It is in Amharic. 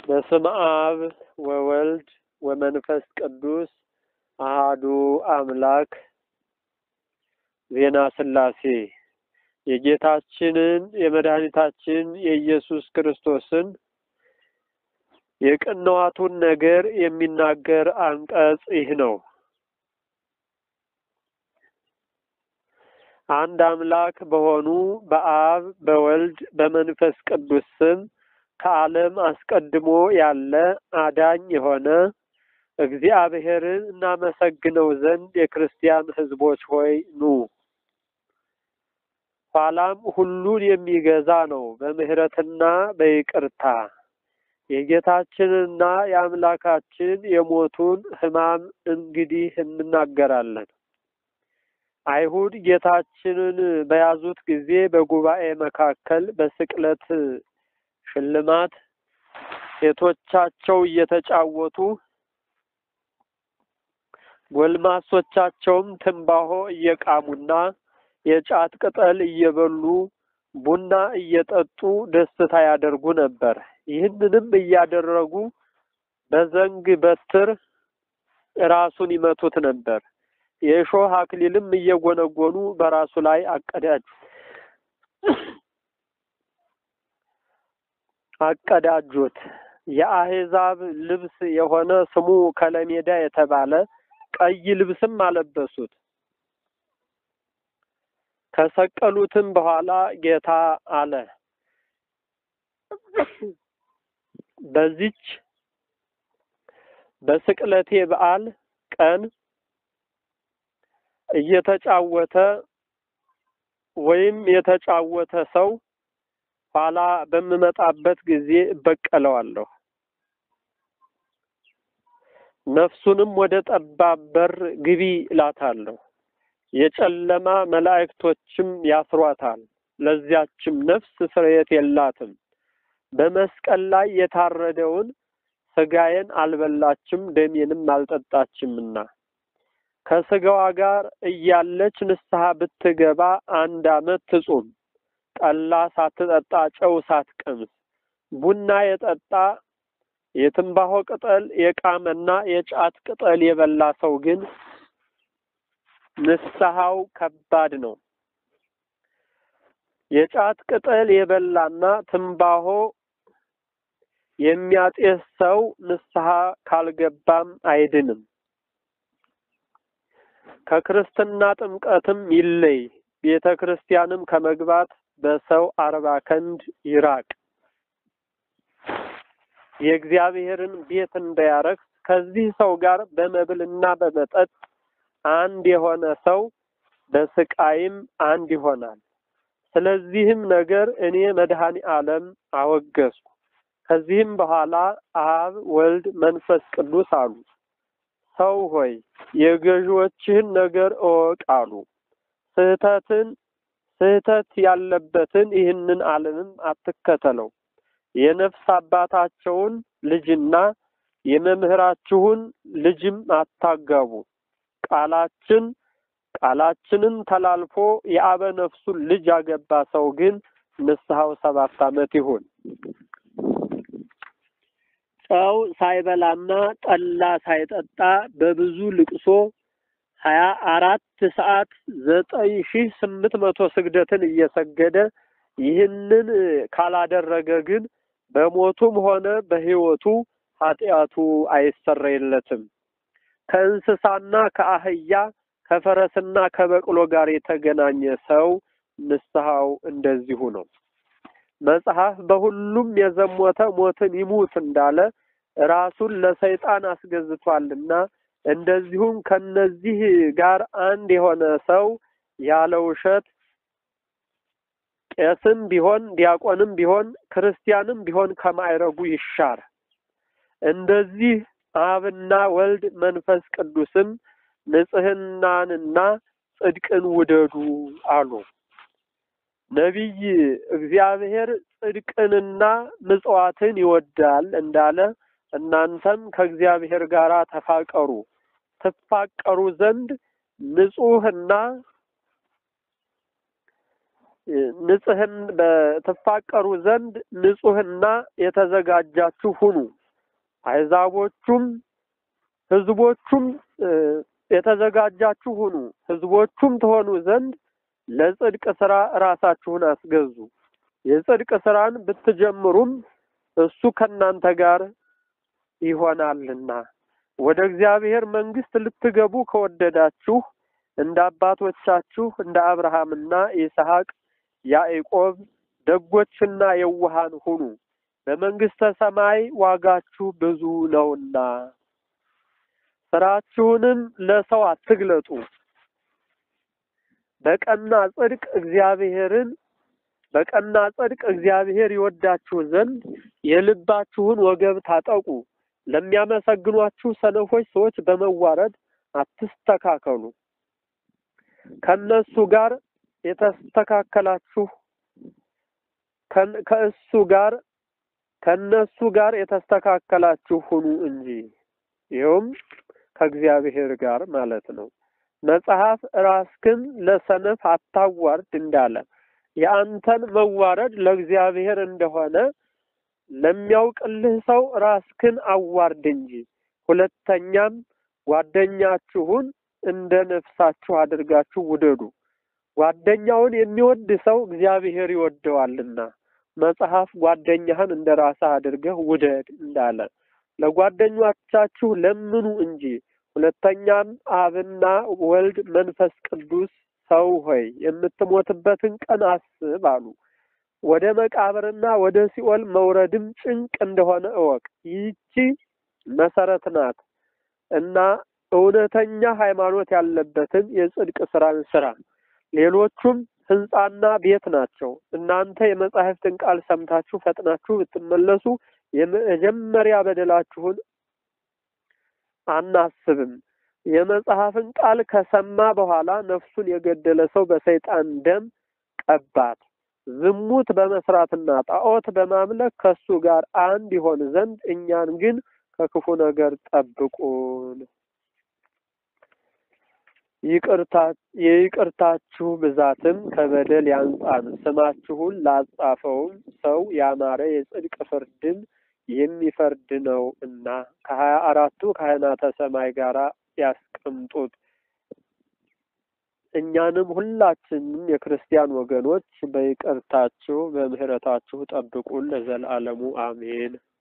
በስመ አብ ወወልድ ወመንፈስ ቅዱስ አሃዱ አምላክ ዜና ሥላሴ የጌታችንን የመድኃኒታችን የኢየሱስ ክርስቶስን የቅንዋቱን ነገር የሚናገር አንቀጽ ይህ ነው። አንድ አምላክ በሆኑ በአብ በወልድ በመንፈስ ቅዱስ ስም ከዓለም አስቀድሞ ያለ አዳኝ የሆነ እግዚአብሔርን እናመሰግነው ዘንድ የክርስቲያን ሕዝቦች ሆይ ኑ። ኋላም ሁሉን የሚገዛ ነው በምሕረትና በይቅርታ የጌታችንና የአምላካችን የሞቱን ሕማም እንግዲህ እንናገራለን። አይሁድ ጌታችንን በያዙት ጊዜ በጉባኤ መካከል በስቅለት ሽልማት ሴቶቻቸው እየተጫወቱ ጎልማሶቻቸውም ትንባሆ እየቃሙና የጫት ቅጠል እየበሉ ቡና እየጠጡ ደስታ ያደርጉ ነበር። ይህንንም እያደረጉ በዘንግ በትር ራሱን ይመቱት ነበር። የእሾህ አክሊልም እየጎነጎኑ በራሱ ላይ አቀዳጁ አቀዳጁት። የአሕዛብ ልብስ የሆነ ስሙ ከለሜዳ የተባለ ቀይ ልብስም አለበሱት። ከሰቀሉትም በኋላ ጌታ አለ፣ በዚች በስቅለቴ በዓል ቀን እየተጫወተ ወይም የተጫወተ ሰው ኋላ በምመጣበት ጊዜ እበቀለዋለሁ። ነፍሱንም ወደ ጠባብ በር ግቢ እላታለሁ። የጨለማ መላእክቶችም ያስሯታል። ለዚያችም ነፍስ ስርየት የላትም። በመስቀል ላይ የታረደውን ስጋዬን አልበላችም ደሜንም አልጠጣችምና ከስጋዋ ጋር እያለች ንስሐ ብትገባ አንድ ዓመት ትጹም። ጠላ ሳትጠጣ ጨው ሳትቀምስ ቡና የጠጣ የትንባሆ ቅጠል የቃመና የጫት ቅጠል የበላ ሰው ግን ንስሐው ከባድ ነው። የጫት ቅጠል የበላና ትንባሆ የሚያጤስ ሰው ንስሐ ካልገባም አይድንም። ከክርስትና ጥምቀትም ይለይ። ቤተ ክርስቲያንም ከመግባት በሰው አርባ ክንድ ይራቅ። የእግዚአብሔርን ቤት እንዳያረክስ ከዚህ ሰው ጋር በመብልና በመጠጥ አንድ የሆነ ሰው በስቃይም አንድ ይሆናል። ስለዚህም ነገር እኔ መድኃኔ ዓለም አወገዝኩ። ከዚህም በኋላ አብ፣ ወልድ፣ መንፈስ ቅዱስ አሉ፣ ሰው ሆይ የገዢዎችህን ነገር እወቅ አሉ። ስህተትን ስህተት ያለበትን ይህንን ዓለምም አትከተለው። የነፍስ አባታቸውን ልጅና የመምህራችሁን ልጅም አታጋቡ። ቃላችን ቃላችንን ተላልፎ የአበ ነፍሱን ልጅ ያገባ ሰው ግን ንስሐው ሰባት ዓመት ይሁን። ጨው ሳይበላና ጠላ ሳይጠጣ በብዙ ልቅሶ ሀያ አራት ሰዓት ዘጠኝ ሺህ ስምንት መቶ ስግደትን እየሰገደ ይህንን ካላደረገ ግን በሞቱም ሆነ በሕይወቱ ኃጢአቱ አይሰረይለትም። ከእንስሳና ከአህያ ከፈረስና ከበቅሎ ጋር የተገናኘ ሰው ንስሐው እንደዚሁ ነው። መጽሐፍ በሁሉም የዘሞተ ሞትን ይሙት እንዳለ ራሱን ለሰይጣን አስገዝቷልና እንደዚሁም ከነዚህ ጋር አንድ የሆነ ሰው ያለ ውሸት ቄስም ቢሆን ዲያቆንም ቢሆን ክርስቲያንም ቢሆን ከማይረጉ ይሻር። እንደዚህ አብና ወልድ መንፈስ ቅዱስም ንጽሕናንና ጽድቅን ውደዱ አሉ። ነቢይ እግዚአብሔር ጽድቅንና ምጽዋትን ይወዳል እንዳለ እናንተም ከእግዚአብሔር ጋር ተፋቀሩ ትፋቀሩ ዘንድ ንጹሕና ንጽህን በትፋቀሩ ዘንድ ንጹህና የተዘጋጃችሁ ሁኑ። አሕዛቦቹም ሕዝቦቹም የተዘጋጃችሁ ሁኑ፣ ሕዝቦቹም ትሆኑ ዘንድ ለጽድቅ ስራ ራሳችሁን አስገዙ። የጽድቅ ስራን ብትጀምሩም እሱ ከእናንተ ጋር ይሆናልና ወደ እግዚአብሔር መንግስት ልትገቡ ከወደዳችሁ እንደ አባቶቻችሁ እንደ አብርሃምና ይስሐቅ ያዕቆብ ደጎችና የዋሃን ሁኑ፣ በመንግስተ ሰማይ ዋጋችሁ ብዙ ነውና። ስራችሁንም ለሰው አትግለጡ። በቀና ጽድቅ እግዚአብሔርን በቀና ጽድቅ እግዚአብሔር ይወዳችሁ ዘንድ የልባችሁን ወገብ ታጠቁ። ለሚያመሰግኗችሁ ሰነፎች ሰዎች በመዋረድ አትስተካከሉ። ከነሱ ጋር የተስተካከላችሁ ከእሱ ጋር ከነሱ ጋር የተስተካከላችሁ ሁኑ እንጂ ይኸውም ከእግዚአብሔር ጋር ማለት ነው። መጽሐፍ ራስክን ለሰነፍ አታዋርድ እንዳለ የአንተን መዋረድ ለእግዚአብሔር እንደሆነ ለሚያውቅልህ ሰው ራስክን አዋርድ እንጂ። ሁለተኛም ጓደኛችሁን እንደ ነፍሳችሁ አድርጋችሁ ውደዱ። ጓደኛውን የሚወድ ሰው እግዚአብሔር ይወደዋልና መጽሐፍ ጓደኛህን እንደ ራስህ አድርገህ ውደድ እንዳለ ለጓደኞቻችሁ ለምኑ እንጂ። ሁለተኛም አብና ወልድ መንፈስ ቅዱስ ሰው ሆይ የምትሞትበትን ቀን አስብ አሉ። ወደ መቃብርና ወደ ሲኦል መውረድም ጭንቅ እንደሆነ እወቅ። ይህቺ መሰረት ናት እና እውነተኛ ሃይማኖት ያለበትን የጽድቅ ስራን ስራ። ሌሎቹም ሕንጻና ቤት ናቸው። እናንተ የመጻሕፍትን ቃል ሰምታችሁ ፈጥናችሁ ብትመለሱ የመጀመሪያ በደላችሁን አናስብም። የመጽሐፍን ቃል ከሰማ በኋላ ነፍሱን የገደለ ሰው በሰይጣን ደም ቀባት። ዝሙት በመስራትና ጣዖት በማምለክ ከሱ ጋር አንድ ይሆን ዘንድ እኛን ግን ከክፉ ነገር ጠብቁን። ይቅርታ የይቅርታችሁ ብዛትም ከበደል ያንጻን። ስማችሁን ላጻፈውም ሰው ያማረ የጽድቅ ፍርድን የሚፈርድ ነው እና ከሀያ አራቱ ካህናተ ሰማይ ጋር ያስቀምጡት። እኛንም ሁላችንም የክርስቲያን ወገኖች በይቅርታችሁ በምህረታችሁ ጠብቁን ለዘላለሙ አሜን።